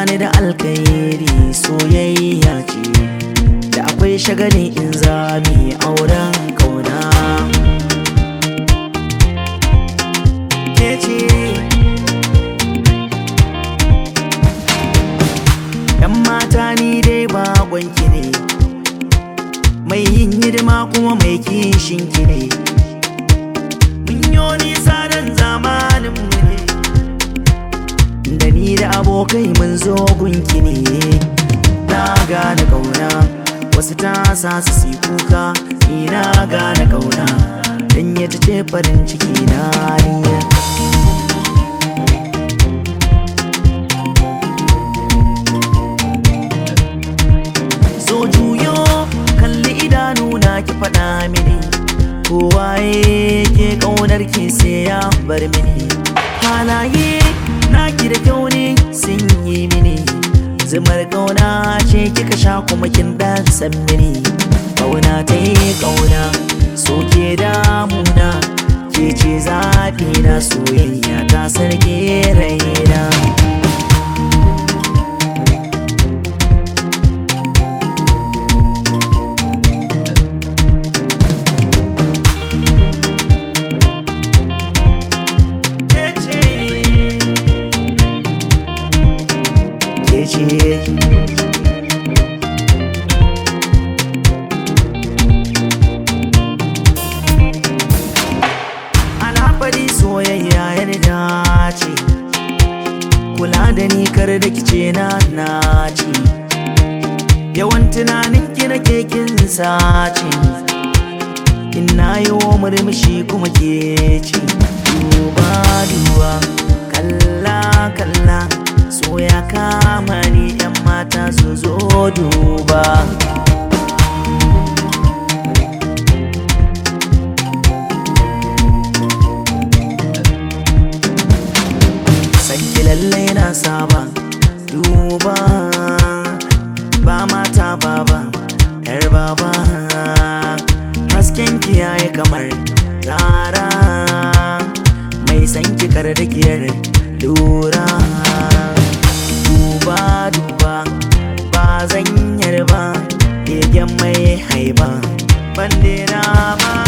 bani da alkairi soyayya ce da akwai shagali in zami auren kauna ke ce yan mata ni dai baƙonki ne mai yin hidima kuma mai kishin ki ne mun yo nisa dan zamanin mu ne da ni da abokai mun zo gunki ne na gane kauna wasu ta sa su si kuka ni na gane kauna dan ya ce farin ciki na ni so juyo kalli idanu na ki faɗa mini kowaye ke ƙaunar ki sai ya bar mini halaye na ki da kyau ne sun yi mini zumar ƙauna ce kika sha kuma kin dan san mini ƙauna ta yi ƙauna so ke damuna ke ce zafi na soyayya ta sarki raina ke ce alhafari soyayya yarda ce kula da ni kar da kice na naci yawan tunanin ki na kekin sace in na yi wa murmushi kuma ke ce duba duba kalla kalla so ya kama ni yan mata su zo duba sanki lallai na saba duba ba mata baba yar baba hasken ki yayi kamar rara mai sanki kar da giyar lura duba duba ba zan yarba begen mai haiba bandera ba